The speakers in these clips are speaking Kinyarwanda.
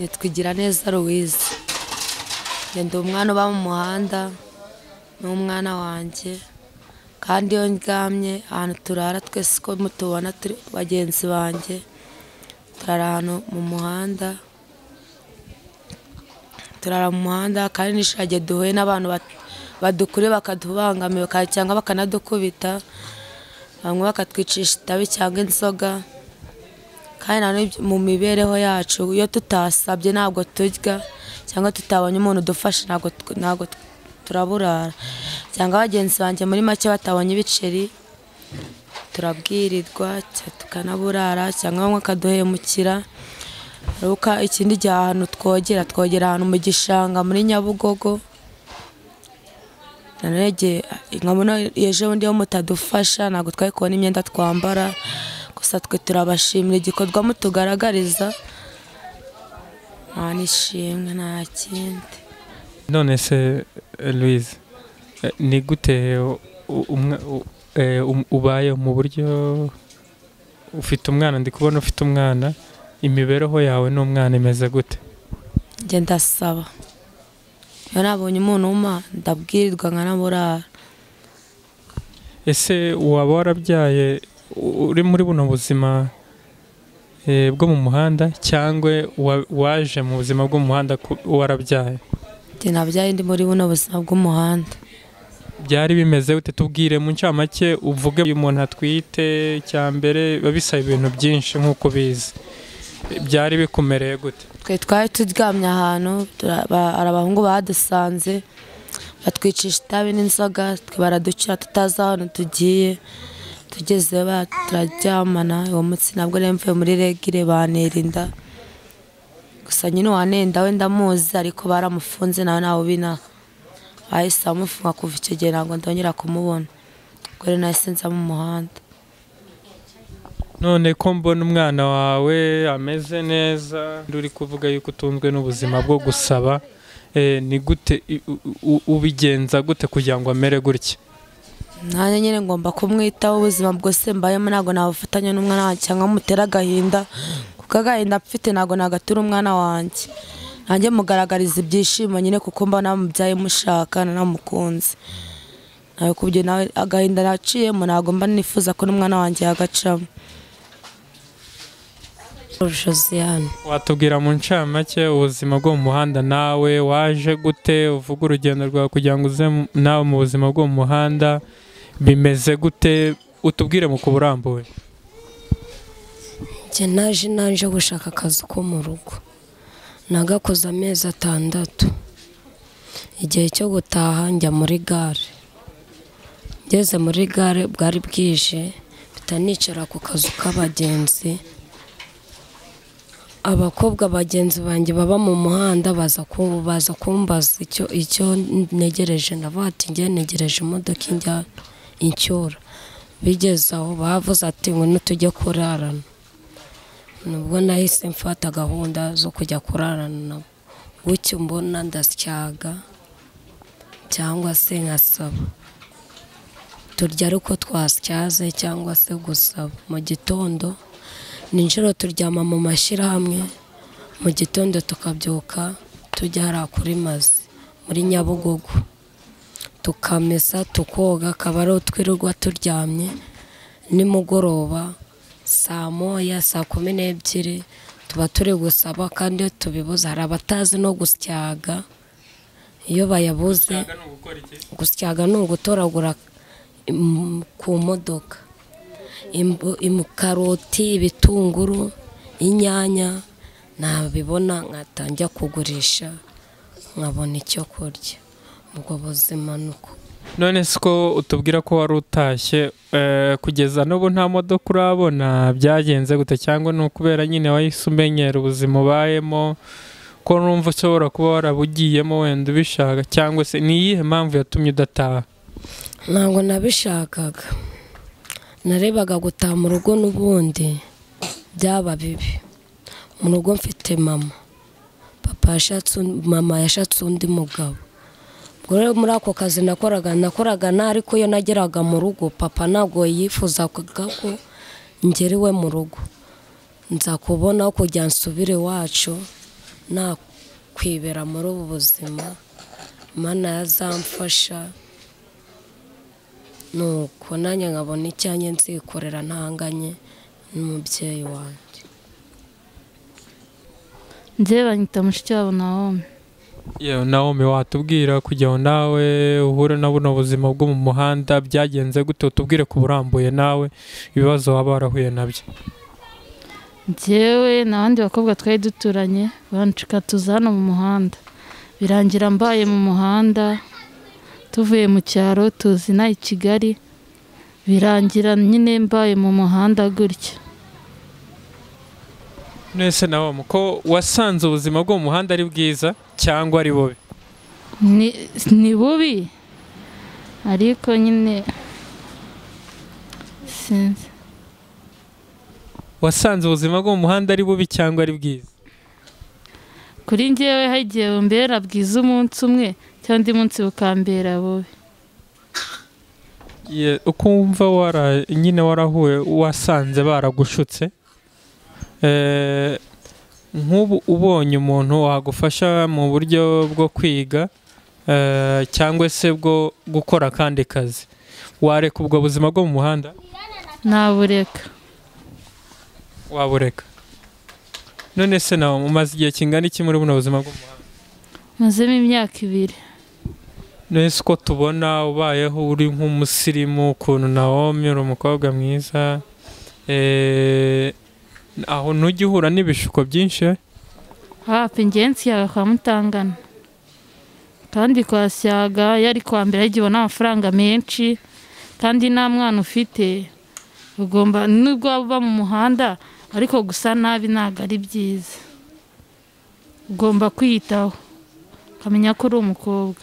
nitwigira neza louise ndi umwana uba mu muhanda ni umwana wanjye kandi iyo ndyamye ahantu turara twese uko mutubona turi bagenzi banjye turara ahantu mu muhanda turara mu muhanda kandi n'ishage duhuye n'abantu badukure bakadubangamira cyangwa bakanadukubita bamwe bakatwicisha itabi cyangwa inzoga kandi na none mu mibereho yacu iyo tutasabye ntabwo turya cyangwa tutabonye umuntu udufasha ntabwo turaburara cyangwa bagenzi banjye muri make batabonye ibiceri turabwirirwa tukanaburara cyangwa bamwe akaduhemukira ikindi gihe ahantu twogera twogera ahantu mu gishanga muri nyabugogo ejo bundi iyo mutadufasha ntabwo twari kubona imyenda twambara gusa twe turabashimira igikorwa mutugaragariza nta nishimwe nta kindi none se louise ni gute ubaye mu buryo ufite umwana ndi kubona ufite umwana imibereho yawe n'umwana imeze gute njye ndasaba iyo nabonye umuntu w'uma ndabwirirwa nkanaburara ese waba warabyaye uri muri buno buzima bwo mu muhanda cyangwa waje mu buzima bw'umuhanda warabyaye njye nabyaye ndi muri buno buzima bw'umuhanda byari bimeze gute tubwire mu ncamake uvuge uyu muntu atwite cya mbere biba bisaba ibintu byinshi nk'uko ubizi byari bikumereye gute twe twari turyamye ahantu hari abahungu badusanze batwicisha itabi n'inzoga baradukira tutazi ahantu tugiye tugeze turaryamana uwo munsi nabwo rero mvuye muri regire banerinda gusa nyine uwanenda we ndamuzi ariko baramufunze nawe ntawe ubinaha bahise bamufunga kuva icyo gihe ntabwo ndongera kumubona ubwo rero nahise nza mu muhanda none ko mbona umwana wawe ameze neza uri kuvuga yuko utunzwe n'ubuzima bwo gusaba ni gute ubigenza gute kugira ngo amere gutya nanjye nyine ngomba kumwitaho ubuzima bwose mbayemo ntabwo nabufatanya n'umwana wanjye cyangwa mutera agahinda kuko agahinda mfite ntabwo nagatura umwana wanjye nanjye mugaragariza ibyishimo nyine kuko mba namubyaye mushaka nanamukunze nawe kubyo nawe agahinda naciyemo ntabwo mba nifuza ko n'umwana wanjye yagacamo Josiane watubwira mu ncamake ubuzima bwo mu muhanda nawe waje gute uvuga urugendo rwawe kugira ngo uze nawe mu buzima bwo mu muhanda bimeze gute utubwire mu kuburambuye njye naje naje gushaka akazi ko mu rugo nagakoze amezi atandatu igihe cyo gutaha njya muri gare ngeze muri gare bwari bwije mpita nicara ku kazu k'abagenzi abakobwa bagenzi banjye baba mu muhanda baza kumbaza icyo ntegereje ndavuga ati ngewe ntegereje imodoka ijya inshyura bigeze aho bavuze ati ngwino tujye kurarana nubwo nahise mfata gahunda zo kujya kurarana nabo bucyo mbona ndasyaga cyangwa se nkasaba turya ariko twasyaze cyangwa se gusaba mu gitondo ninjoro turyama mu mashyirahamwe mu gitondo tukabyuka tujya hariya kuri mazi muri nyabugogo tukamesa tukoga akaba ariho twirirwa turyamye nimugoroba saa moya saa kumi n'ebyiri tuba turi gusaba kandi iyo tubibuze hari abatazi no gusyaga iyo bayabuze gusyaga ni ugutoragura ku modoka karoti ibitunguru inyanya nabibona nkatangira kugurisha nkabona icyo kurya ubwo buzima ni uko none ko utubwira ko wari utashye kugeza n'ubu nta modoka urabona byagenze gute cyangwa ni ukubera nyine wahise umenyera ubuzima ubayemo ko numva ushobora kuba warabugiyemo wenda ubishaka cyangwa se ni iyihe mpamvu yatumye udataha ntabwo nabishakaga narebaga gutaha mu rugo n'ubundi byaba bibi mu rugo mfite mama papa mama yashatse undi mugabo ubwo rero muri ako kazi nakoraga nakoraga nta ariko iyo nageraga mu rugo papa ntabwo yifuzaga ko ngera iwe mu rugo nza kubonaho kujya nsubire iwacu nakwibera muri ubu buzima mana yazamfasha nuko nanjye nkabona icyanya nzikorera ntanganye n'umubyeyi wanjye njye banyita mushikiwabo na home yewe nawe watubwira kugira ngo nawe uhure na buno buzima bwo mu muhanda byagenze gute utubwire ku burambuye nawe ibibazo waba warahuye nabyo njyewe n'abandi bakobwa twari duturanye bancika tuza hano mu muhanda birangira mbaye mu muhanda tuvuye mu cyaro tuzina i kigali birangira nyine mbaye mu muhanda gutya mwese nawe ko wasanze ubuzima bwo mu muhanda ari bwiza cyangwa ari bubi ni ni bubi ariko nyine sinzi wasanze ubuzima bwo mu muhanda ari bubi cyangwa ari bwiza kuri njyewe hari igihe bumbera bwiza umunsi umwe cyangwa undi munsi bukambera bubi Ye- uko wumva wara nyine warahuye wasanze baragushutse Eh, nk'ubu ubonye umuntu wagufasha mu buryo bwo kwiga eh, cyangwa se bwo gukora akandi kazi wareka ubwo buzima bwo mu muhanda nabureka wabureka none se nawe umaze igihe kingana iki muri buno buzima bwo mu muhanda mazemo imyaka ibiri Nese uko tubona ubayeho uri nk'umusirimu ukuntu Naomi uri umukobwa mwiza eh, aho ntujya uhura n'ibishuko byinshi hafi ingenzi yawe kwa mutangana kandi kwa syaga yari kuwa mbere yagiwe n'amafaranga menshi kandi nta mwana ufite ugomba nubwo waba uba mu muhanda ariko gusa nabi ntabwo ari byiza ugomba kwiyitaho ukamenya ko uri umukobwa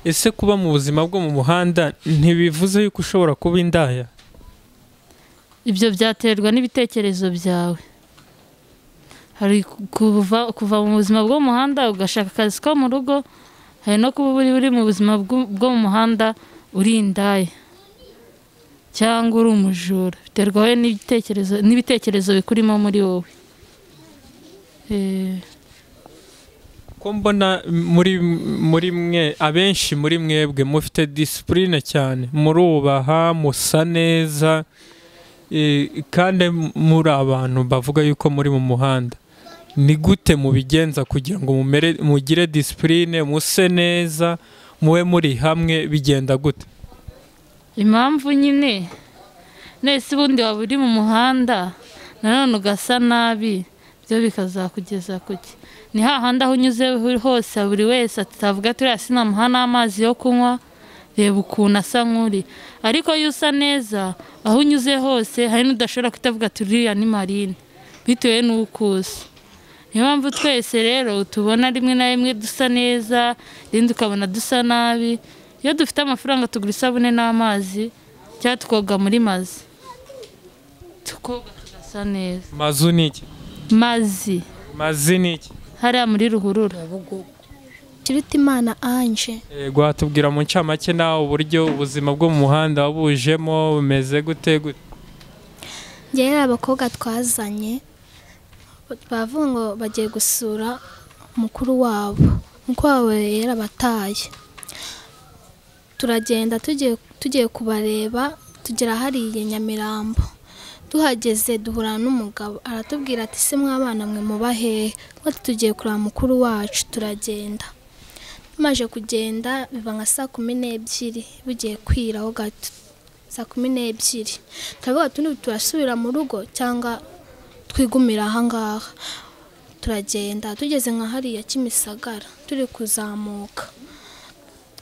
ese kuba mu buzima bwo mu muhanda ntibivuze yuko ushobora kuba indaya ibyo byaterwa n'ibitekerezo byawe hari kuva, kuva mu buzima bwo mu muhanda ugashaka akazi ko mu rugo hari no kuba uri uri mu buzima bw'u- bwo mu muhanda uri indaya cyangwa uri umujura biterwa wowe n'ibitekerezo n'ibitekerezo bikurimo muri wowe Eh, ko mbona muri muri mwe abenshi muri mwebwe mufite disipurine cyane murubaha musa neza eh, kandi muri abantu bavuga yuko muri mu muhanda ni gute mubigenza kugira ngo mumere mugire disipurine muse neza mube muri hamwe bigenda gute impamvu nyine nese ubundi waba uri mu muhanda nanone ugasa nabi byo bikazakugeza kuki ni hahandi aho unyuze hose buri wese atavuga ati uriya sinamuha n'amazi yo kunywa reba ukuntu asa nk'uri ariko iyo usa neza aho unyuze hose hari n'udashobora kutavuga ati uriya ni marine bitewe n'uko usa niyo mpamvu twese rero tubona rimwe na rimwe dusa neza irindi ukabona dusa nabi iyo dufite amafaranga tugura isabune n'amazi cyangwa tukoga muri mazi tukoga tugasa neza mazu ni iki mazi mazi ni iki hariya muri ruhurura Kiriti Imana Ange Yego watubwira mu ncamake nawe uburyo ubuzima bwo mu muhanda wabujemo bumeze gute gute njyewe abakobwa twazanye bavuga ngo bagiye gusura mukuru wabo mukuru wabo rero abataye turagenda tugiye tugiye kubareba tugera hariya nyamirambo tuhageze duhura n'umugabo aratubwira ati se mwabana mwe muba hehe Ngo ati tugiye kureba mukuru wacu turagenda tumaze kugenda biba nka saa kumi n'ebyiri bugiye kwiraho gato saa kumi n'ebyiri turavuga tundi turasubira mu rugo cyangwa twigumira ahangaha turagenda tugeze nka hariya kimisagara turi kuzamuka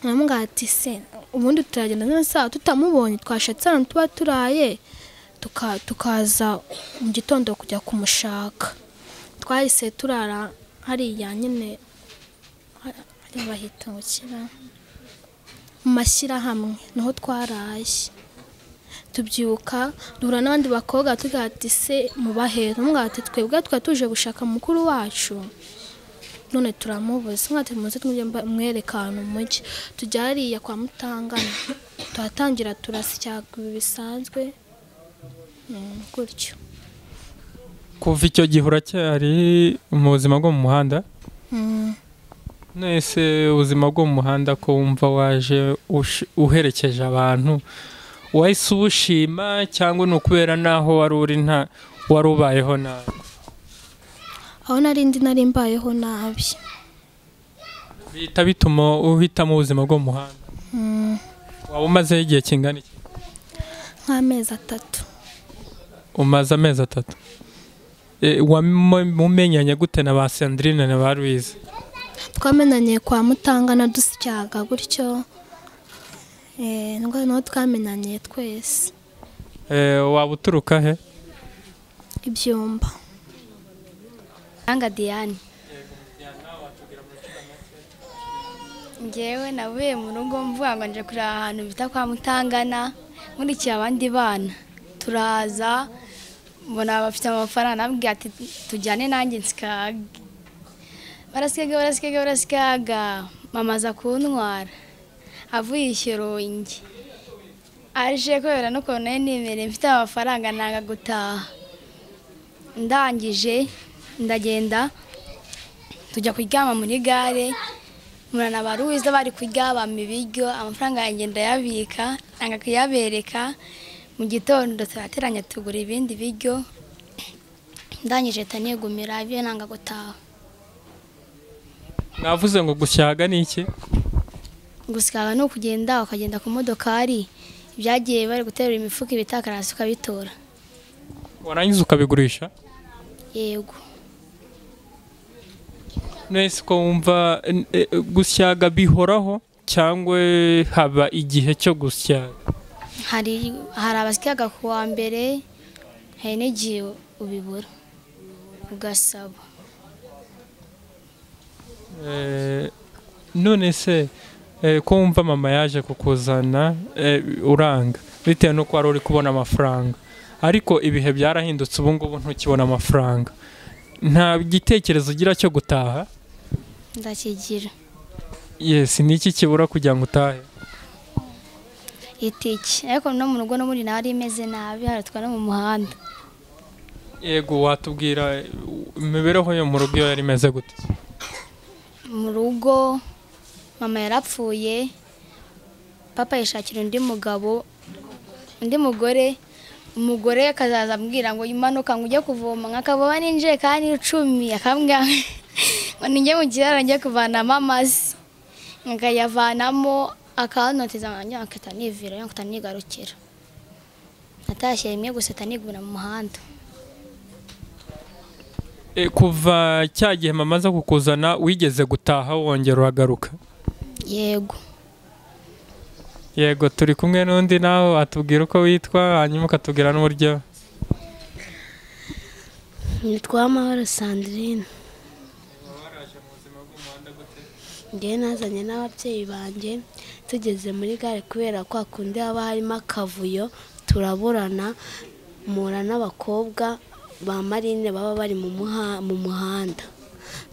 nkamubwira ati se ubundi turagenda none saa tutamubonye twashatse ahantu tuba turaye tuka- tukaza mu gitondo kujya kumushaka twahise turara hariya nyine ha- hariya bahita ngo kira mu mashyirahamwe niho twaraye tubyuka duhura n'abandi bakobwa tugira ati se mubahera umwe ati twebwe twari tuje gushaka mukuru wacu none turamubuze umwe ati muze twumve mwereka ahantu umujyi tujya hariya kwa mutangana tuhatangira turasya bisanzwe Mm, gutyo kuva icyo gihe uracyari mu buzima bwo mu muhanda Mm. nese ubuzima bwo mu muhanda ko wumva waje ush- uherekeje abantu wahise ubushima cyangwa ni ukubera n'aho wari uri nta wari ubayeho nabi aho nari ndi nari mbayeho nabi bihita bituma uhitamo ubuzima bwo mu muhanda Mm. waba umazeho igihe kingana iki nk'amezi atatu umaze amezi atatu E, wamumenyanye gute na ba sandrine na ba louise twamenanye kwa mutangana dusyaga gutyo Eh, nubwo niho twamenanye twese E, waba uturuka he ibyumba Nanga Diane. Ngewe navuye mu rugo mvuga ngo nje kureba ahantu bita kwa Mutangana nkurikiye abandi bana turaza mbona bafite amafaranga nabwira ati tujyane nanjye nsikaga barasikaga barasikaga barasikaga mama aza kuntwara avuye ishyorongi aje kubera n'ukuntu nari nimereye mfite amafaranga nanga gutaha ndangije ndagenda tujya kuryama muri gare murana ba ruwiza bari kurya bampa ibiryo amafaranga yanjye ndayabika nanga kuyabereka mu gitondo turateranya tugura ibindi biryo ndangije tanigumira ibyo nanga gutaha mwavuze ngo gushyaga ni iki gusa ni ukugenda ukagenda ku modokari ibyagiye bari guterura imifuka ibitakarasi ukabitora warangiza ukabigurisha yego mwese ko wumva n- e, gusyaga bihoraho cyangwa haba igihe cyo gusyaga hari hari abasigaga ku wa mbere hari n'igihe ubibura ugasaba E, none se e, ko wumva mama yaje kukuzana e, uranga bitewe n'uko wari uri kubona amafaranga ariko ibihe byarahindutse ubu ngubu ntukibona amafaranga nta gitekerezo ugira cyo gutaha ndakigira yesi ni iki kibura kugira ngo utahe itike ariko no mu rugo n'ubundi nawe ari imeze nabi haratwa no mu muhanda yego watubwira e, imibereho yo mu rugo iyo yari imeze gute mu rugo mama yarapfuye papa yishakira undi mugabo undi mugore umugore akazaza ambwira ngo imanuka ngo ujye kuvoma nkakavoma n'injerekani icumi akambwira ngo ninjye mu kiraro njye kuvanamo amazi nkayavanamo akanoteza nkanjye nkahita nivira nkahita nigarukira natashye rimwe gusa nigura mu muhanda E, kuva cya gihe mama aza kukuzana wigeze gutaha wongera uragaruka yego yego turi kumwe n'undi nawe watubwira uko witwa hanyuma ukatubwira n'uburyo Nitwa Amahoro Sandrine. Njyewe nazanye n'ababyeyi banjye tugeze muri gare kubera kwa kundi haba harimo akavuyo turaburana mpura n'abakobwa ba marine baba bari mu muha- mu muhanda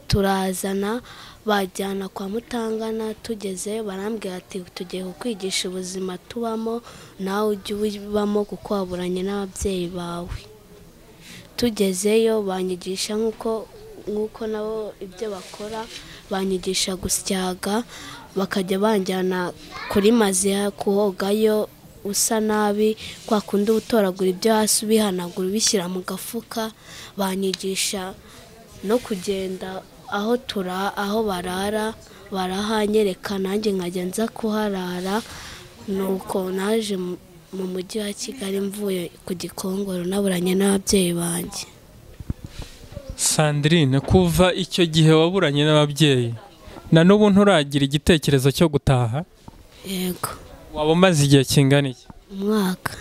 turazana bajyana kwa mutangana tugeze barambwira ati tugiye kukwigisha ubuzima tubamo nawe ujye ubibamo kuko waburanye n'ababyeyi bawe tugezeyo banyigisha nk'uko nk'uko nabo ibyo bakora banyigisha gusyaga bakajya banjyana kuri maziya kuhogayo usa nabi kwa kundi uba utoragura ibyo hasi ubihanagura ubishyira mu gafuka banyigisha no kugenda aho tura aho barara barahanyereka nanjye nkajya nza kuharara nuko naje mu- mu mujyi wa kigali mvuye ku gikongoro naburanye n'ababyeyi banjye sandrine kuva icyo gihe waburanye n'ababyeyi na n'ubu nturagira igitekerezo cyo gutaha yego waba umaze igihe kingana iki umwaka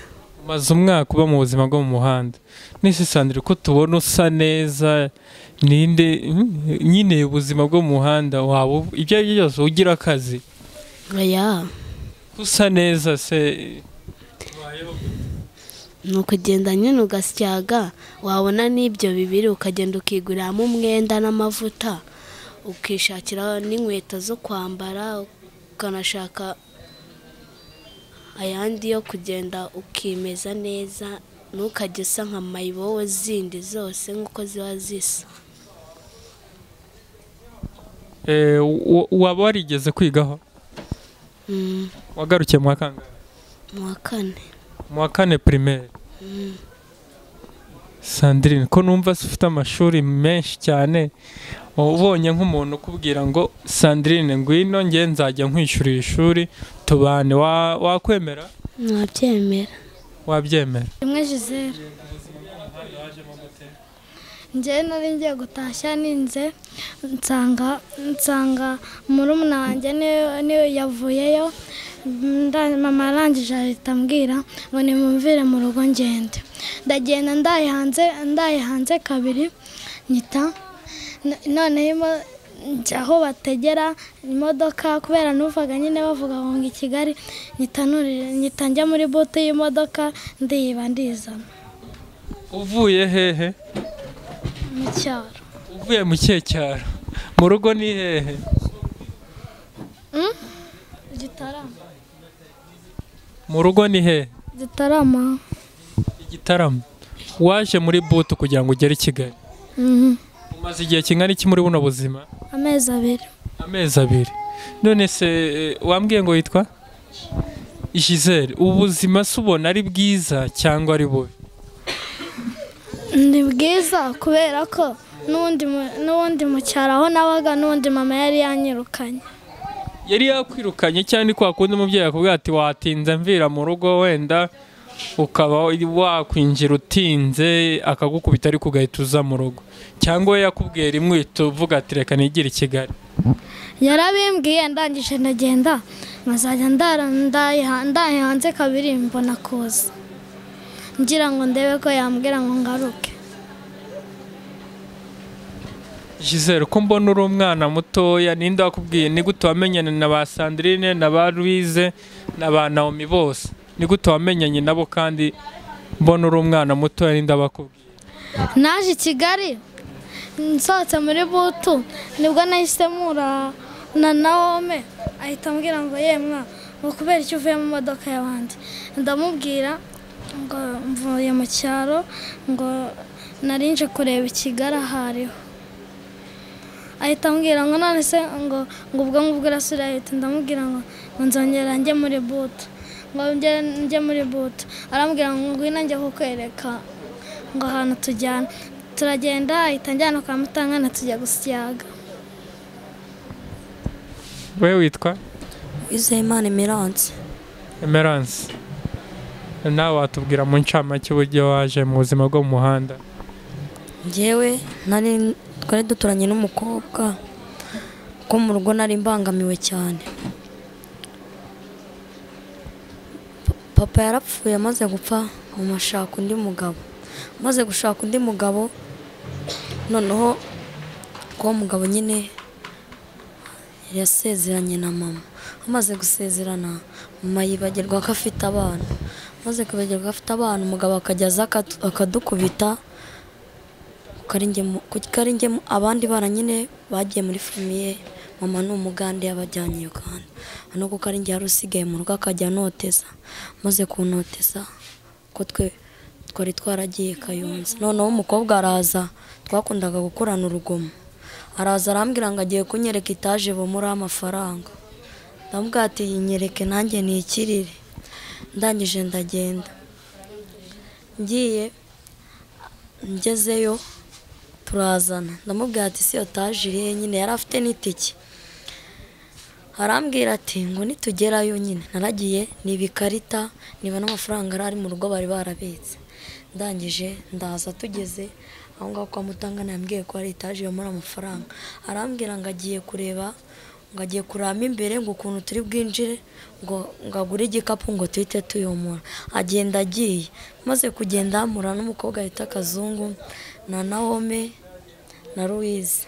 umaze umwaka uba mu buzima bwo mu muhanda nisi sandrine ko tubona usa neza ninde mm, nyine ubuzima bwo mu muhanda waba ubu- ibyo ari byo byose ugira akazi oya usa neza se ni ukugenda nyine ugasyaga wabona n'ibyo bibiri ukagenda ukiguriramo umwenda n'amavuta ukishakira n'inkweto zo kwambara ukanashaka ayandi yo kugenda ukimeza neza ntukajye usa nka mayibowe zindi zose nk'uko ziba zisa Eh, wa- waba warigeze kwigaho Mm, wagarukiye mu wa kangahe mu wa kane mu wa kane primaire sandrine ko numva se ufite amashuri menshi cyane ubonye nk'umuntu ukubwira ngo sandrine ngwino nge nzajya nkwishyurira ishuri tubane wa- wakwemera ntabyemera wabyemera rimwe jizere njyewe nari ngiye gutashya ninze nsanga nsanga murumuna wanjye niwe- niwe yavuyeyo nda- mama arangije ahita ambwira ngo nimumvire mu rugo ngende ndagenda ndaye hanze ndaye hanze kabiri nyita no- noneho imo- njya aho bategera imodoka kubera n'uvaga nyine bavuga ngo ngo i kigali nyita nurire- nyita njya muri butu y'imodoka ndiba ndizana uvuye hehe mu cyaro uvuye mu kihe cyaro mu rugo ni hehe gitarama mu rugo ni hehe gitarama igitaramo waje muri butu kugira ngo ugere i kigali Mhm. umaze igihe kingana iki muri buno buzima amezi abiri amezi abiri none se eh, wambwiye ngo witwa gisele ubuzima se ubona ari bwiza cyangwa ari bubi ni bwiza kubera ko n'ubundi mu- n'ubundi mu cyaro aho nabaga n'ubundi mama yari yanyirukanye yari yakwirukanye cyangwa ni kwa kundi umubyeyi akubwira ati watinze mvira mu rugo wenda ukaba wakwinjira utinze akagukubita ariko ugahita uza mu rugo cyangwa we yakubwiye rimwe uhita uvuga ati reka nigire i kigali yarabimbwiye ndangije ndagenda nkazajya ndara ndaye ha- ndaye hanze kabiri mbona kuza ngira ngo ndebe ko yambwira ngo ngaruke Gisele ko mbona uri umwana mutoya ninde wakubwiye ni gute wamenyana na ba Sandrine na ba Louise na ba Naomi bose ni gute wamenyanye nabo kandi mbona uri umwana mutoya ninde abakubwiye naje i kigali nsohotse muri butu nibwo nahise mura na naome ahita ambwira ngo yemwa ngo kubera icyo uvuye mu modoka y'abandi ndamubwira ngo mvuye mu cyaro ngo nari nje kureba i kigali ahariho ahita ambwira ngo none se ngo ngo ubwo ngubwo urasubira ndamubwira ngo ngo nzongera njye muri butu ngo njye njye muri butu arambwira ngo ngwino njye kukwereka ngo ahantu tujyana turagenda ahita njyana kwa mutangana tujya gusyaga we witwa wizeye imana imiranse Emerance nawe watubwira mu ncamake uburyo waje mu buzima bwo mu muhanda ngewe nari twari duturanye n'umukobwa ko mu rugo nari mbangamiwe cyane Pa- papa yarapfuye amaze gupfa mama ashaka undi mugabo amaze gushaka undi mugabo noneho uwo mugabo nyine yari yasezeranye na mama amaze gusezerana mama yibagirwa ko afite abana amaze kwibagirwa ko afite abana umugabo akajya aza akatu- akadukubita Karingemu- ku karingemu abandi bana nyine bagiye muri famiye mama ni umugande yabajyanye uganda hano kuko ari njye yari usigaye mu rugo akajya anoteza maze kunoteza ko twe twari twaragiye kayonza noneho umukobwa araza twakundaga gukorana urugomo araza arambwira ngo agiye kunyereka itaje bumuraho amafaranga ndamubwira ati yinyereke nanjye nikirire ndangije ndagenda ngiye ngezeyo turazana ndamubwira ati si otaje irihe nyine yari afite n'itike arambwira ati ngo nitugerayo nyine naragiye niba ikarita niba n'amafaranga yari ari mu rugo bari barabitse ndangije ndaza tugeze aho ngaho kwa mutangana yambwiye ko hari etaje yomora amafaranga arambwira ngo agiye kureba ngo agiye kuramo imbere ngo ukuntu turi bwinjire ngo ngo agure igikapu ngo tuhite tuyomora agenda agiye maze kugenda hamura n'umukobwa yita akazungu na naome na louise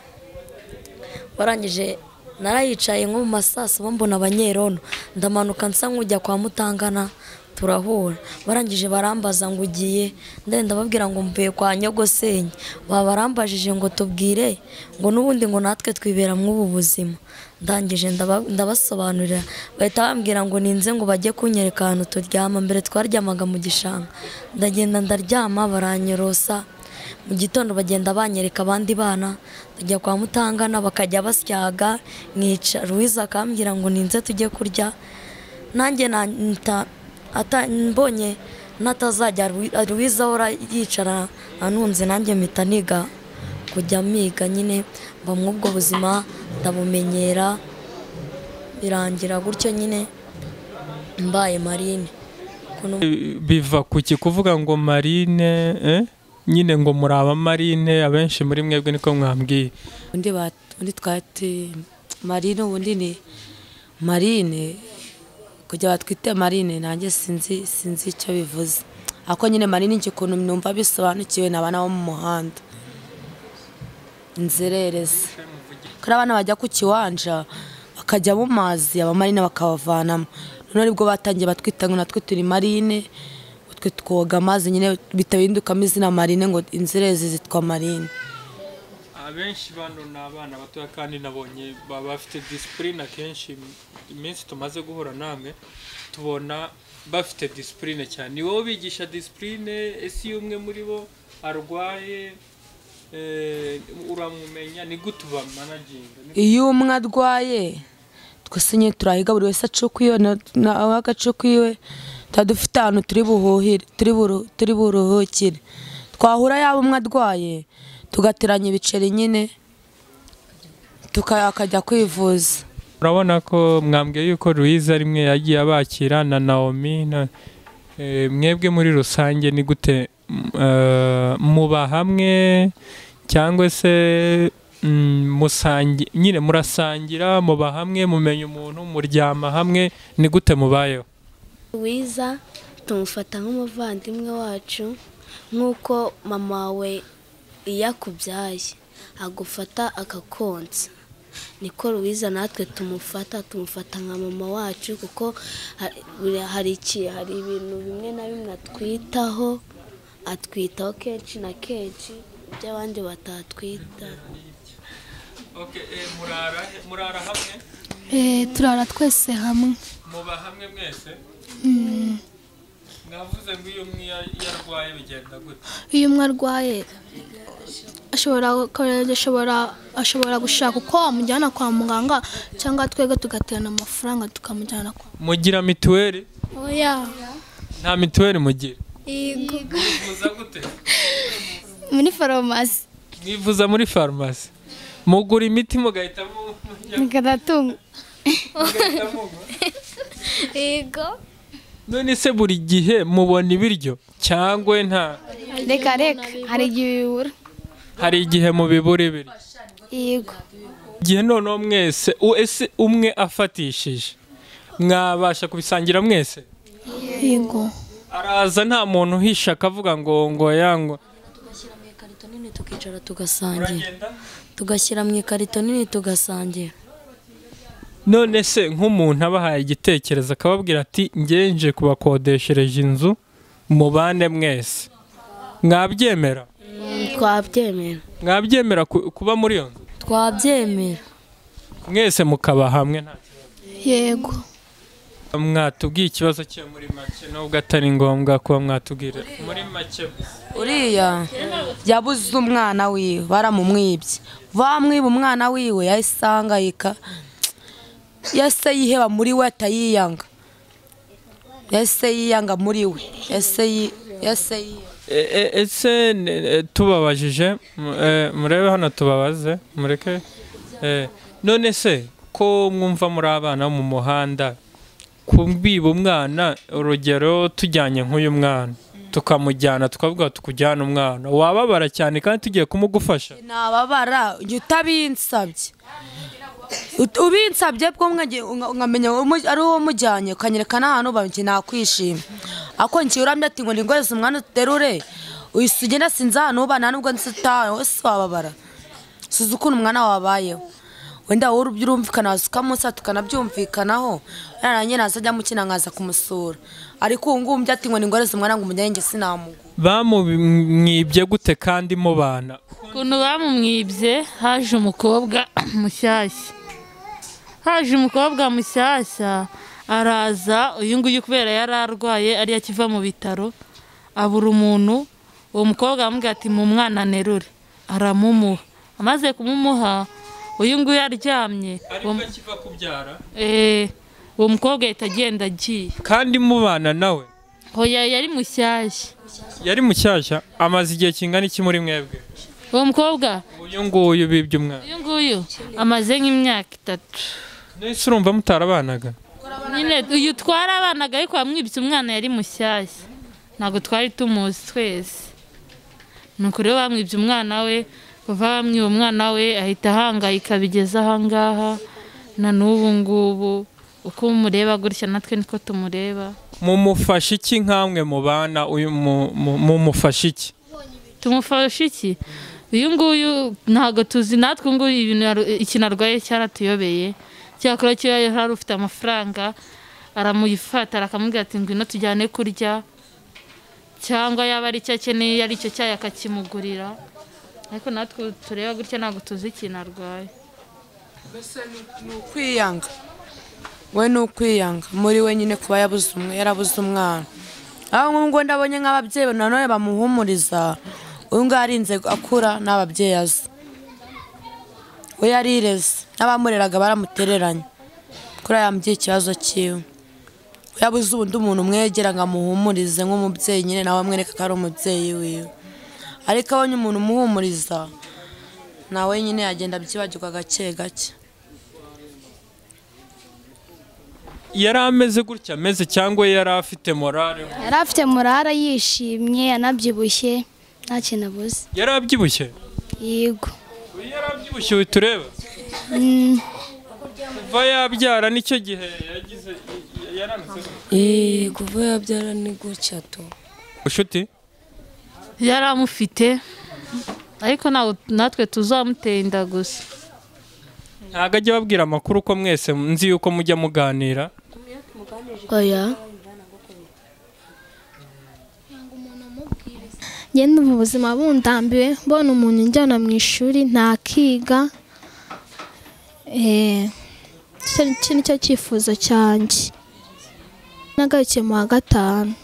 warangije narayicaye nko mu masaso mbona abanyerono ndamanuka nsa nk'ujya kwa mutangana turahura barangije barambaza ngo ugiye ndenda babwira ngo mvuye kwa nyogosenge babarambajije ngo tubwire ngo n'ubundi ngo natwe twibera mw'ubu buzima ndangije ndaba- ndabasobanurira bahita bambwira ngo ninze ngo bajye kunyereka ahantu turyama mbere twaryamaga mu gishanga ndagenda ndaryama baranyorosa mu gitondo bagenda banyereka abandi bana tujya kwa mutangana bakajya basyaga mwica ruwiza akambwira ngo ninze tujye kurya nanjye na nta- ata- mbonye natazajya ruwiza ahora yicara anunze nanjye mpita niga kujya miga nyine mba mw'ubwo buzima ndabumenyera birangira gutyo nyine mbaye marine Kuno- biva ku ki kuvuga ngo marine eh? nyine ngo muri abamarine abenshi muri mwebwe niko mwambwiye undi ba- undi twati marine ubundi ni marine kujya batwite marine nanjye sinzi sinzi icyo bivuze ariko nyine marine njye ukuntu numva bisobanukiwe ni abana bo mu muhanda inzererezi kuri abana bajya ku kiwanja bakajya mu mazi abamarine bakabavanamo noneho aribwo batangiye batwita ngo natwe turi marine ngo twe twoga amazi nyine bitabindukamo izina marine ngo inzererezi zitwa marine abenshi bano ni abana batoya kandi nabonye baba bafite disipurine akenshi iminsi tumaze guhura namwe tubona bafite disipurine cyane ni wowe bigisha disipurine ese iyo umwe muri bo arwaye eh, uramumenya ni gute ubamanaginga Ni- iyo umwe arwaye twese nyine turahiga buri wese acuka iyo nawe agacuka iwe tuba dufite ahantu turi buhuhire turi buru- turi buruhukire twahura yaba umwe arwaye tugateranya ibiceri nyine tuka- akajya kwivuza urabona ko mwambwiye yuko ruyiza rimwe yagiye abakira na nawomi na eh, mwebwe muri rusange ni gute m- eh, muba hamwe cyangwa se mm, musangi- nyine murasangira muba hamwe mumenya umuntu muryama hamwe ni gute mubayeho wiza tumufata nk'umuvandimwe wacu nk'uko mama we iyo akubyaye agufata akakonsa niko ruwiza natwe tumufata tumufata nka mama wacu kuko ha- buri- hari iki hari ibintu bimwe na bimwe atwitaho atwitaho kenshi na kenshi by'abandi batatwita murara hamwe Eh, turara twese hamwe muba hamwe mwese mwavuze ngo iyo umwe yarwaye bigenda gute iyo umwe arwaye ashobora ashobora ashobora gushaka uko wamujyana kwa muganga cyangwa twebwe tugaterana amafaranga tukamujyana kwa mugira mituweli oya nta mituweli mugira Yego. muza gute muri farumasi mwivuza muri farumasi mugura imiti mugahita mu- mujya- garatunga mugahita mugwa yego none se buri gihe mubona ibiryo cyangwa nta reka reka hari igihe bibura hari igihe mubibura ibiryo yego igihe noneho mwese u- ese umwe afatishije mwabasha kubisangira mwese yego araza nta muntu uhisha akavuga ngo ngo yangwa tugashyira mu ikarito nini tukicara tugasangira tugashyira mu ikarito nini tugasangira none se nk'umuntu abahaye igitekerezo akababwira ati ngenje kubakodeshereje inzu mubane mwese mwabyemera twabyemera mwabyemera ku- kuba muri iyo nzu twabyemera mwese mukaba hamwe nta yego kibazo. mwatubwiye ikibazo cye muri make nubwo atari ngombwa kuba mwatubwira muri make gusa. uriya yabuze umwana wiwe baramumwibye bamwiba umwana wiwe yahise ahangayika yahise yiheba muri we atayiyanga yahise yiyanga muri we yahise yi- yahise yiyanga E- e- ese ne- e, tubabajije m- e, murebe hano tubabaze mureke e, none se ko mwumva muri abana bo mu muhanda kubiba umwana urugero tujyanye nk'uyu mwana tukamujyana tukavuga tukujyana umwana wababara cyane kandi tugiye kumugufasha nababara jya utabinsabye Ut- ubinsabye bwo mwagiye- unga- nkamenya umu- ari uwo mujyanye ukanyereka n'ahantu uba njye nakwishima ako njye urambye ati ngo ningoreze umwana uterure uhise ugenda sinzi ahantu uba nta nubwo nzi utaha wese wababara suza ukuntu umwana wabayeho wenda wowe urumvikana wasuka munsi tukanabyumvikanaho yarangiye naza ajya mukina nkaza kumusura ariko ubu ngubu ati ngo ni ingore zimwaranga umujyanye njye sinamugu bamumwibye gute kandi mubana ukuntu bamumwibye haje umukobwa mushyashya haje umukobwa mushyashya araza uyu nguyu kubera yari arwaye ariyo akiva mu bitaro abura umuntu uwo mukobwa aramubwira ati mu mwana nterure aramumuha amaze kumumuha uyu nguyu aryamye uwo mu- akiva kubyara eh, uwo mukobwa ahita agenda agiye kandi mubana nawe hoya yari mushyashya yari mushyashya amaze igihe kingana iki muri mwebwe uwo mukobwa uyu nguyu bibye umwana uyu nguyu amaze nk'imyaka itatu nahise urumva mutarabanaga nyine uyu twarabanaga ariko wamwibye umwana yari mushyashya ntabwo twari tumuzi twese ni ukuri rero bamwibye umwana we kuva bamwiba umwana we ahita ahangayika bigeze ahangaha na n'ubu ngubu uko mureba gutya natwe niko tumureba mumufashe iki nk'amwe mubana uyu mu- mu- mumufashe iki tumufashe iki uyu nguyu ntabwo tuzi natwe ubu ngubu ibintu yaru- ikintu arwaye cyaratuyobeye cyakora cyo yari ufite amafaranga aramuyifata akamubwira ati ngwino tujyane kurya cyangwa yaba ari icyo akeneye ari icyo cyayi akakimugurira ariko natwe ubu tureba gutya ntabwo tuzi ikintu arwaye ni ukwiyanga we ni ukwiyanga muri wenyine kuba yabuze umwe yarabuze umwana aho nk'ubwo ndabonye nk'ababyeyi nanone bamuhumuriza uyu nguyu arinze akura n'ababyeyi azi we yarireze n'abamureraga baramutereranye kuri yambwiye ikibazo cyiwe we yabuze ubundi umuntu umwegera ngo amuhumurize nk'umubyeyi nyine nawe amwereka ko ari umubyeyi wiwe ariko abonye umuntu umuhumuriza nawe nyine yagenda abyibagirwa gake gake yari ameze gutya ameze cyangwa yari afite morale yari afite morara yishimye yanabyibushye nta kintu abuze yari abyibushye yego uyu yari abyibushye uyu tureba Mm, kuva yabyara nicyo gihe yagize yaranutse Eee kuva yabyara ni gutya tu ushuti yari amufite ariko ntabwo- natwe tuzamuteye inda gusa ntabwo ajya ababwira amakuru uko mwese nzi yuko mujya muganira oya ngenda mu buzima bundambiwe mbona umuntu unjyana mu ishuri ntakiga Eh, icyo nicyo- nicyo cyifuzo cyanjye nagarukiye mu wa gatanu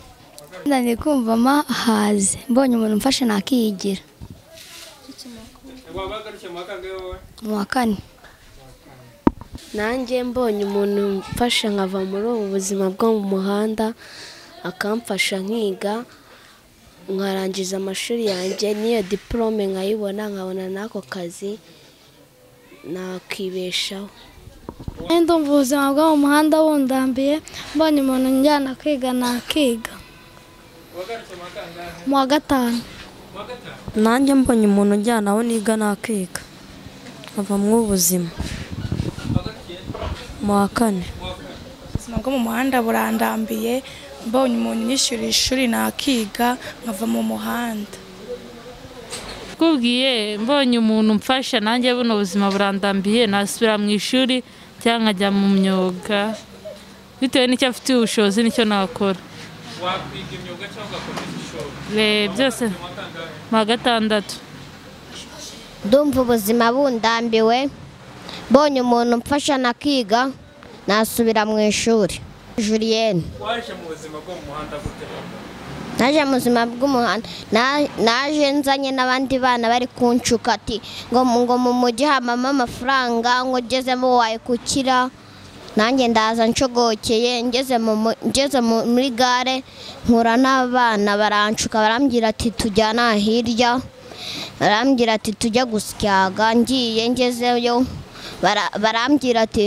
nani kumva amahaze mbonye umuntu umfashe nakiyigira mu wa kane nanjye mbonye umuntu umfasha nkava muri ubu buzima bwo mu muhanda akamfasha nkiga nkarangiza amashuri yanjye n'iyo diporome nkayibona nkabona n'ako kazi nakibeshaho ndumva ubuzima bwo mu muhanda bundambiye mbonye umuntu njyana kwiga nakiga mu wa gatanu nanjye mbonye umuntu ujyana aho niga nakiga nkava mu ubuzima mu wa kane ubuzima bwo mu muhanda burandambiye mbonye umuntu unyishyurira ishuri nakiga nkava mu muhanda kubwiye mbonye umuntu umfasha nanjye buno ubuzima burandambiye nasubira mu ishuri cyangwa nkajya mu myuga bitewe n'icyo afitiye ubushobozi nicyo nakora wakwiga imyuga cyangwa ugakomeza ishuri Re- byose mu wa gatandatu ndumva ubuzima bundambiwe mbonye umuntu umfasha nakiga nasubira mu ishuri Julienne waje mu buzima bwo mu muhanda gute naje mu buzima bw'umuhanda Na- naje nzanye n'abandi bana bari kunshuka ati ngo mu- ngo mu mujyi habamo amafaranga ngo ugezemo wayikukira nanjye ndaza ncogokeye ngeze mu mu- ngeze mu- muri gare nkura n'abana baranshuka barambwira ati tujyana hirya barambwira ati tujya gusyaga ngiye ngezeyo bara- barambwira ati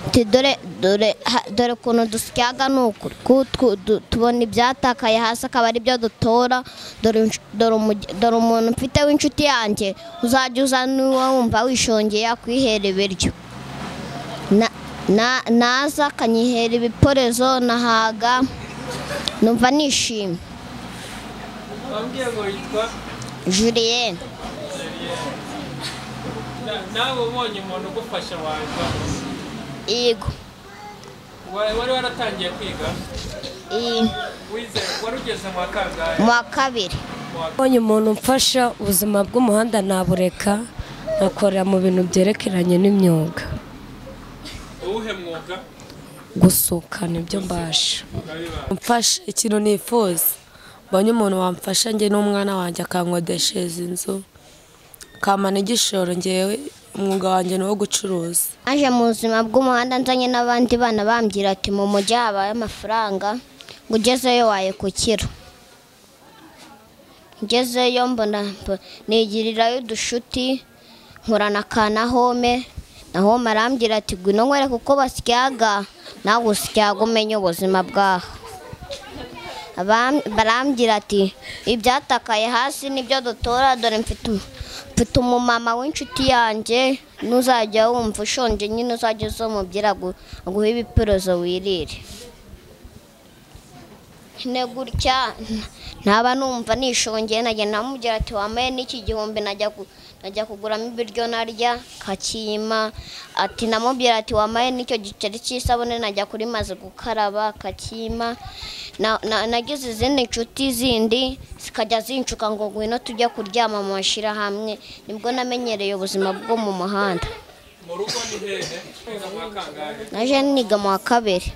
ati dore dore ha- dore ukuntu dusyaga ni uku ku- twu- du- tubona ibyatakaye hasi akaba ari byo dutora dore insh- dore umuge- dore umuntu mfite w'inshuti yanjye uzajya uza niba wumva wishongeye akwihera ibiryo Na- na- naza akanyihera ibiporezo nahaga numva nishimye wambwiye ngo yitwa Julienne nawe ubonye umuntu ugufasha waza yego Wa- wari waratangiye kwiga wize wari ugeze mu wa kangahe mu wa kabiri mbonye umuntu umfasha ubuzima bw'umuhanda nabureka nkakorera mu bintu byerekeranye n'imyuga uwuhe mwuga gusuka nibyo mbasha umfasha ikintu nifuza mbonye umuntu wamfasha njye n'umwana wanjye akankodeshereza inzu kamana igishoro ngewe umwuga wanjye ni uwo gucuruza naje mu buzima bw'umuhanda nzanye n'abandi bana bambwira ati mu mujyi habaye amafaranga ngo ugezeyo wayakukira ngezeyo mbona mbo- nigirirayo udushuti nkura na ka na home na home arambwira ati ngwino nkwereke uko basyaga nawe usyaga umenye ubuzima bwaho Abam- barambwira ati ibyatakaye hasi nibyo dutora dore mfite um- mfite umumama w'inshuti yanjye n'uzajya wumva ushonje nyine uzajya uza umubwira agu- aguhe ibipirozo wirire nyine gutya n- ntaba numva nishongeye nagenda namubwira ati wambaye n'iki gihumbi najya ku- najya kuguramo ibiryo narya kakiyima ati namubwira ati wambaye n'icyo giceri cy'isabune najya kuri maze gukaraba kakiyima na- na- nagize izindi nshuti zindi zikajya zincuka ngo ngwino tujya kuryama mu mashyirahamwe nibwo namenyereye ubuzima bwo mu muhanda mu rugo ni hehe wiga mu wa kangahe naje niga mu wa kabiri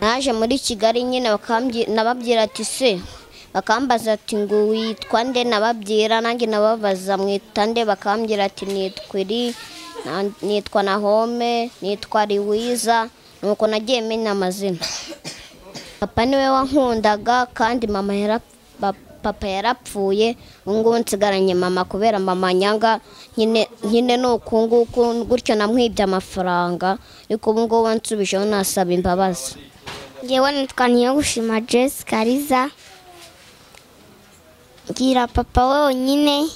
naje muri kigali nyine bakambyi- nababwira ati se bakambaza ati ngo witwa nde nababwira nanjye nababaza mwita nde bakambwira ati nitwa iri na- nitwa nahome nitwa riwiza nuko nagiye menya amazina papa niwe wankundaga kandi mama yara pa- papa yarapfuye ubu ngubu nsigaranye mama kubera mama nyanga nyine nyine ni uku nguku gutyo namwibye amafaranga ariko ubu ngubu nsubijeho nasaba imbabazi ngewe nitwa niyogushima jessica riza ngira papa wenyine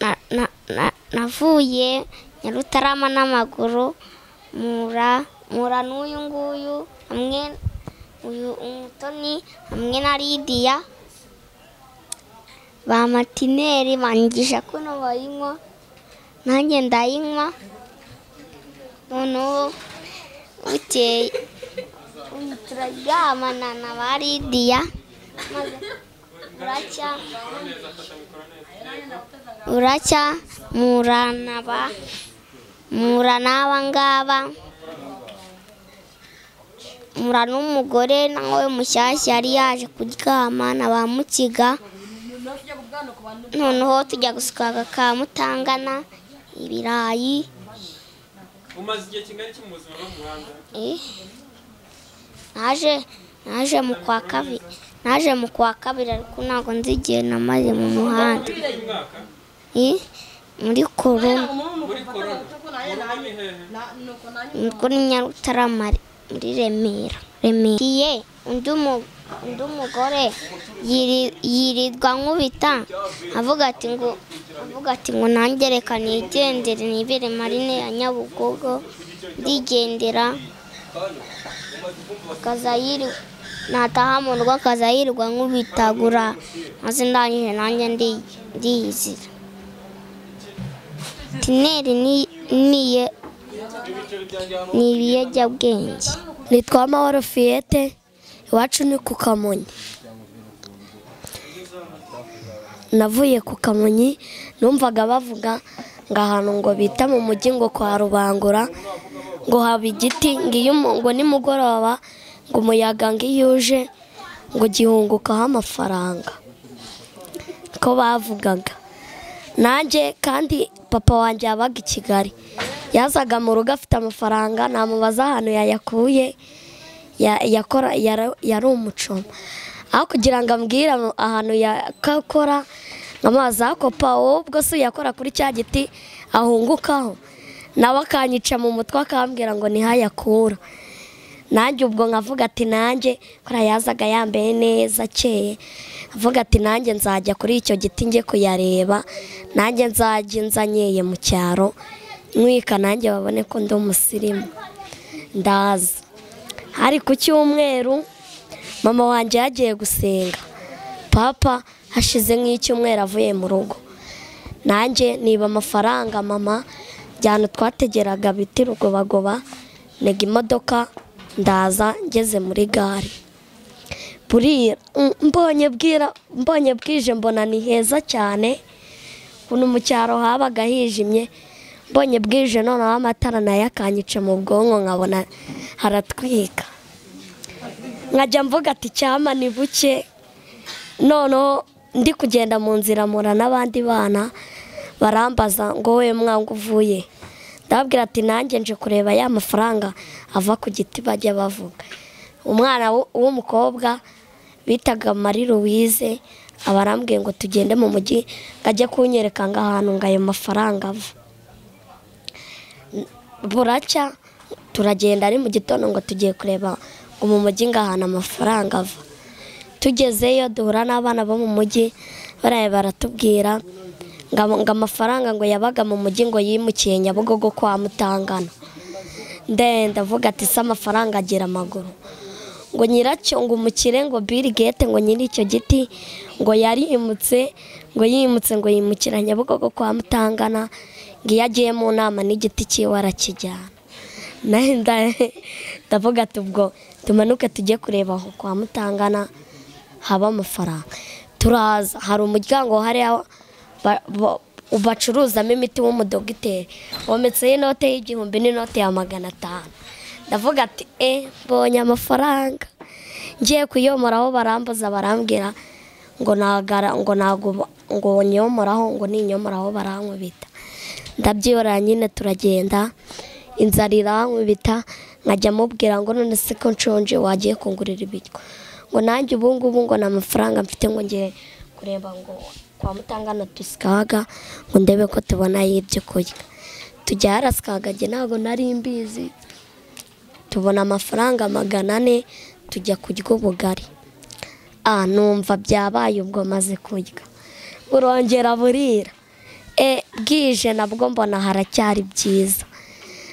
Na- na- na- navuye nyarutarama n'amaguru mura mura n'uyu nguyu hamwe uyu umutoni hamwe na lidiya ba matineri banyigisha kuno bayinywa nanjye ndayinywa noneho bukeye ubu turaryamana na ba lidiya maze buracya buracya muranaba mura n'aba ngaba mura n'umugore nawe mushyashya yari yaje kuryama na ba mukiga noneho tujya gusuka akamutangana ibirayi umaze igihe kingana iki mu buzima bwo mu muhanda Eh, naje naje mu kwa kabiri naje mu kwa kabiri ariko ntabwo nzi igihe namaze mu muhanda Eh, muri korona muri korona mu rugo ni hehe kuri nyarutarama muri remera remera Ngiye, undi mu- undi umugore yiri- yirirwa nkubita avuga ati ngo avuga ati ngo nanjye reka nigendere nibere marine ya nyabugogo ndigendera akaza yirirwa nataha mu rugo akaza yirirwa nk'ubitagura maze ndangije nanjye ndi- ndiyizira tineri ni- niye ni ibiyobyabwenge nitwa amahoro fiyete iwacu ni ku kamonyi navuye ku kamonyi numvaga bavuga ngo ahantu ngo bita mu mujyi ngo kwa rubangura ngo haba igiti ngo iyo umu- ngo nimugoroba ngo umuyaga ngo iyo uje ngo gihungukaho amafaranga ko bavugaga nanjye kandi papa wanjye yabaga i kigali yazaga mu rugo afite amafaranga namubaza ahantu yayakuye ya- yakora- yara- yari umucoma aho kugira ngo ambwire ama- ahantu yakakora nk'amazi akopa wowe ubwo se uyakora kuri cya giti ahungukaho nawe akanyica mu mutwe akambwira ngo niho ayakura nanjye ubwo nkavuga ati nanjye kuriya yazaga yambaye neza akeye avuga ati nanjye nzajya kuri icyo giti njye kuyareba nanjye nzajya nzanyeye mu cyaro nkwika nanjye babone ko ndi umusirimu ndaza hari ku cyumweru mama wanjye yagiye gusenga papa hashize nk'icyumweru avuye mu rugo nanjye niba amafaranga mama njyana twategeraga biti rugobagoba ntega imodoka ndaza ngeze muri gare burira mm, mbonye bwira mbonye bwije mbona ni heza cyane ukuntu mu cyaro habaga hijimye mbonye bwije noneho amatara nayo akanyica mu bwonko nkabona haratwika nkajya mvuga ati cyama ni buke noneho ndi kugenda mu nzira mura n'abandi bana barambaza ngo we mwanga uvuye ndababwira ati nanjye nje kureba ya mafaranga ava ku giti bajya bavuga umwana w- w'umukobwa bitaga mari louise aba arambwiye ngo tugende mu mujyi ngo ajye kunyereka ngo ahantu ngo ayo mafaranga ava buracya turagenda ari mu gitondo ngo tugiye kureba ngo mu mujyi ngo ahantu amafaranga ava tugezeyo duhura n'abana bo mu mujyi baraye baratubwira ngo ngo amafaranga ngo yabaga mu mujyi ngo yimukiye nyabugogo kwa mutangana ndenda avuga ati se amafaranga agira amaguru ngo nyiracyo ngo umukire ngo Bill Gates ngo nyiri icyo giti ngo yarimutse ngo yimutse ngo yimukira nyabugogo kwa mutangana ngo iyo agiye mu nama n'igiti cyiwe arakijyana nawe nda- ndavuga ati ubwo tumanuke tujye kureba aho kwa mutangana haba amafaranga turaza hari umuryango hariya ba- ba- bacuruzamo imiti w'umudogiteri wometseho inote y'igihumbi n'inote ya magana atanu ndavuga ati e mbonye amafaranga ngiye kuyomoraho barambuza barambwira ngo nagara ngo nago ngo nyomoraho ngo ninyomoraho barankubita ndabyibora nyine turagenda inzara irankubita nkajya mubwira ngo none se ko nshonje wagiye kungurira ibiryo ngo nanjye ubu ngubu ngo nta mafaranga mfite ngo ngiye kureba ngo kwa mutangana dusikaga ngo ndebe ko tubonayo ibyo kurya tujya harasikagage ntabwo nari mbizi tubona amafaranga magana ane tujya kurya ubugari ah numva byabaye ubwo maze kurya burongera burira e bwije nabwo mbona haracyari byiza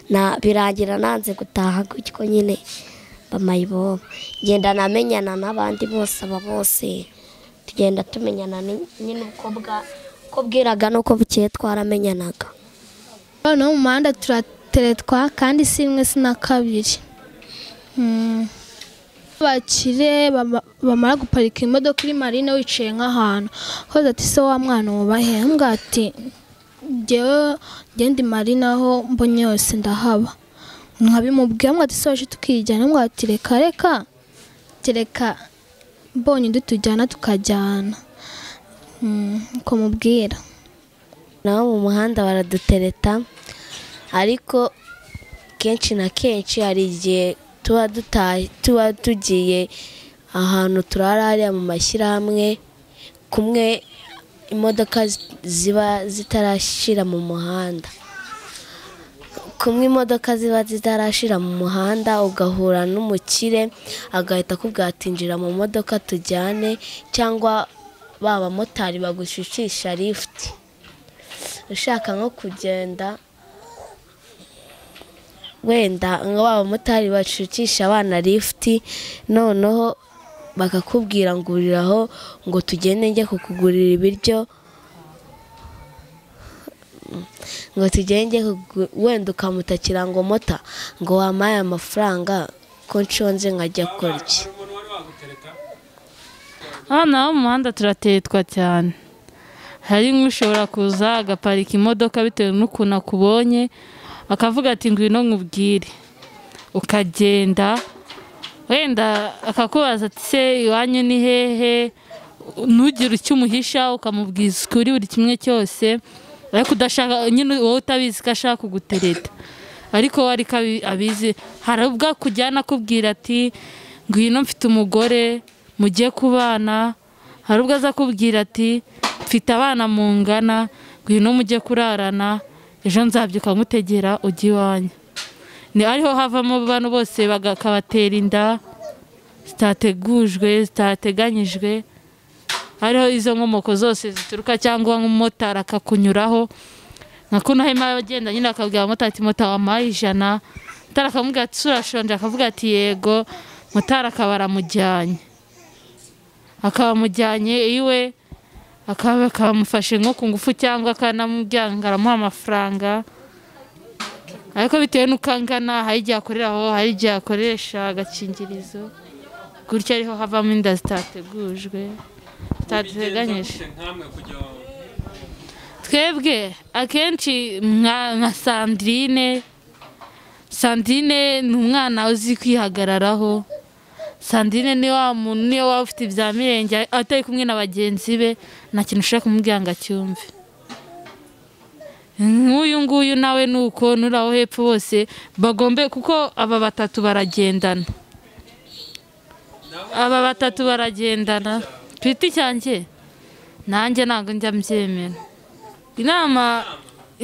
na birangira nanze gutaha gutyo nyine bamayibobo ngenda namenyana n'abandi bose aba bose tugenda tumenyana ni- nyine uko bwa- uko bwiraga n'uko bukeye twaramenyanaga noneho mu muhanda turateretwa kandi si imwe si na kabiri Mm. bakire bama- bamara guparika imodoka uri marine wicaye nk'ahantu hoza ati se wa mwana wubahe mbwa ati njyewe njye ndi marine aho mbonye yose ndahaba nkabimubwira mbwa ati se waje tukijyana mbwa ati reka reka ati reka mbonye undi tujyana tukajyana Mm, uko mubwira nabo mu muhanda baradutereta ariko kenshi na kenshi hari igihe tuba dutaye tuba tugiye ahantu turara hariya mu mashyirahamwe kumwe imodoka zi- ziba zitarashyira mu muhanda kumwe imodoka ziba zitarashira mu muhanda ugahura n'umukire agahita akubwira ati "Injira mu modoka tujyane cyangwa ba bamotari bagushushisha lifuti ushaka nko kugenda wenda nka ba bamotari bacucisha abana lifuti noneho bakakubwira ngo uriraho ngo tugende njye kukugurira ibiryo ngo tugende kugu- wenda ukamutakira ngo mota ngo wampaye amafaranga ko nshonze nkajya kurya hano ho mu muhanda turatetwa cyane hari nk'ushobora kuza agaparika imodoka bitewe n'ukuntu akubonye akavuga ati ngwino nkubwire ukagenda wenda akakubaza ati se iwanyu ni hehe ntugire icyo umuhisha ukamubwiza ukuri buri kimwe cyose ariko udashaka nyine wowe utabizi ko ashaka kugutereta ariko we ariko abi- abizi hari ubwo akujyana akubwira ati ngwino mfite umugore mujye kubana hari ubwo aza akubwira ati mfite abana mungana ngwino mujye kurarana ejo nzabyuka nkutegera ujya iwanyu ni ariho havamo bano bose bakabatera inda zitategujwe zitateganyijwe hariho izo nkomoko zose zituruka cyangwa nk'umumotari akakunyuraho nka kuno harimo abagenda nyine akabwira motari ati mota wampaye ijana motari akamubwira ati "Ese urashonje akavuga ati yego motari akaba aramujyanye akaba amujyanye iwe akaba kamufashe nko ku ngufu cyangwa akanamujyanga aramuha amafaranga ariko bitewe n'uko angana hari igihe akorera aho hari igihe akoresha agakingirizo gutyo ariho havamo inda zitategujwe zitateganyije twebwe akenshi nka nka sandrine sandrine ni umwana uzi kwihagararaho sandrine ni wa muntu niyo waba ufite ibya mirenge atari kumwe na bagenzi be nta kintu ushaka kumubwira ngo acyumve nk'uyu nguyu nawe ni uko n'uri aho hepfo bose bagombe kuko aba batatu baragendana aba batatu baragendana ku giti cyanjye nanjye ntabwo njya mbyemera inama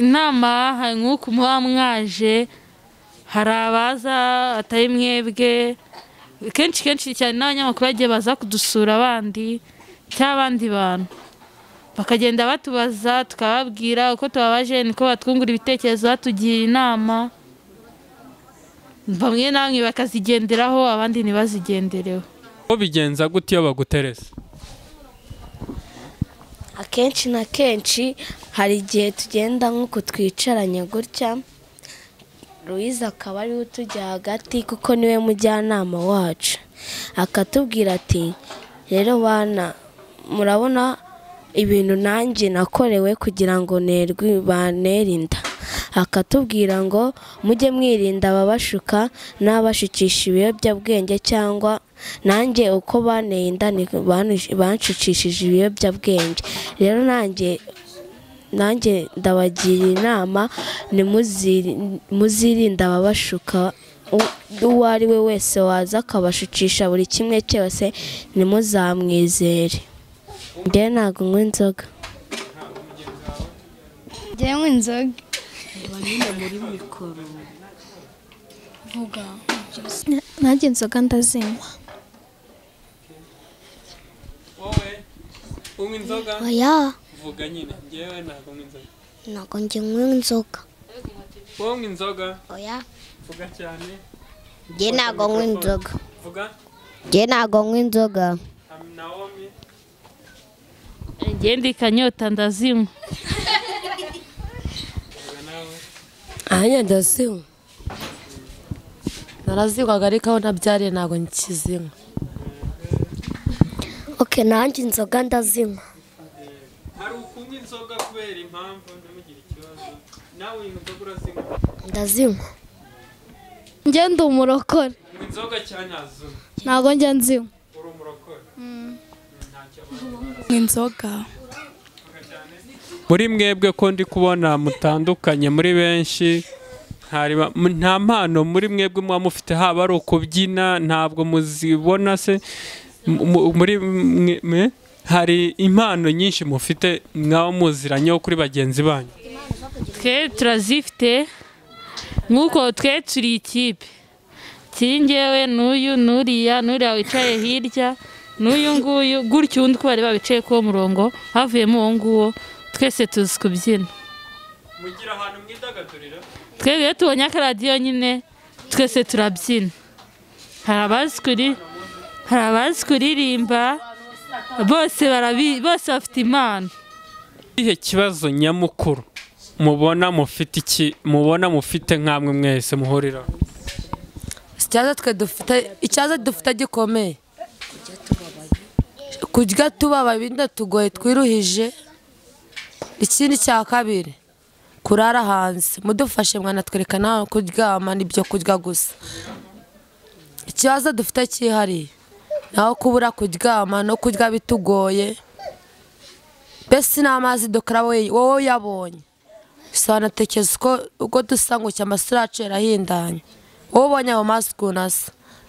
inama nk'uko muba mwaje hari abaza atari mwebwe kenshi kenshi cyane n'abanyamakuru bagiye baza kudusura abandi cyangwa abandi bantu bakagenda batubaza tukababwira uko tubabaje niko batwungura ibitekerezo batugira inama bamwe na bamwe bakazigenderaho abandi ntibazigendereho ko bigenza gute iyo baguteresa akenshi na kenshi hari igihe tugenda nk'uko twicaranye gutya Louise akaba ariwe utujya hagati kuko niwe mujyanama wacu akatubwira ati rero bana murabona ibintu nanjye nakorewe kugira ngo nerwi banerinda akatubwira ngo mujye mwirinda ababashuka n'abashukisha ibiyobyabwenge cyangwa nanjye uko baneye inda ni banshukishije ibiyobyabwenge rero nanjye nanjye ndabagira inama muzirinde ababashuka uwo ari we wese waza akabashukisha buri kimwe cyose nimuzamwizere njyewe ntabwo unywa inzoga njyewe nywa inzoga vuga nanjye inzoga ndazinywa unywa inzoga Oya. vuga nyine ngewe ntabwo unywa inzoga ntabwo njye nywa inzoga wowe unywa inzoga oya vuga cyane njye ntabwo nywa inzoga vuga njye ntabwo nywa inzoga nawomi ngende ikanyota ndazinywa ahanye ndasinywa narazinywaga ariko aho nabyariye ntabwo nkizinywa oke nanjye inzoga ndazinywa hari ukunywa inzoga kubera impamvu ntimugire ikibazo nawe unywa inzoga urazinywa ndazinywa njye ndi umurokore unywa inzoga cyane azunywa ntabwo njya nzinywa uri umurokore inzoga muri mwebwe ko ndi kubona mutandukanye muri benshi hari ba- m- nta mpano muri mwebwe muba mufite haba ari ukubyina ntabwo muzibona se M- mu- muri mwe- mwe- hari impano nyinshi mufite mwaba muziranye kuri bagenzi banyu twe turazifite nk'uko twe turi ikipe kingewe n'uyu n'uriya n'uriya wicaye hirya n'uyu nguyu gutyo undi uko bari babicaye k'uwo murongo havuyemo uwo nguwo twese tuzi kubyina mugira ahantu mwidagadurira twebwe iyo tubonye akaradiyo nyine twese turabyina hari abazi kuri hari abazi kuririmba bose barabi bose bafite impano ikihe kibazo nyamukuru mubona mufite iki mubona mufite nk'amwe mwese muhuriraho ikibazo twe dufite ikibazo dufite gikomeye kurya tubabaye ibinda tugoye twiruhije ikindi cya kabiri kurara hanze mudufashe mwanatwereka nawe kuryama n'ibyo kurya gusa ikibazo dufite cyihariye naho kubura kuryama no kurya bitugoye mbese n'amazi dukora wowe wowe uyabonye sobanukirwa uko uko dusa ngo amasura yacu yarahindanye wowe ubonye ayo mazi ukuntu asa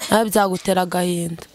nawe byagutera agahinda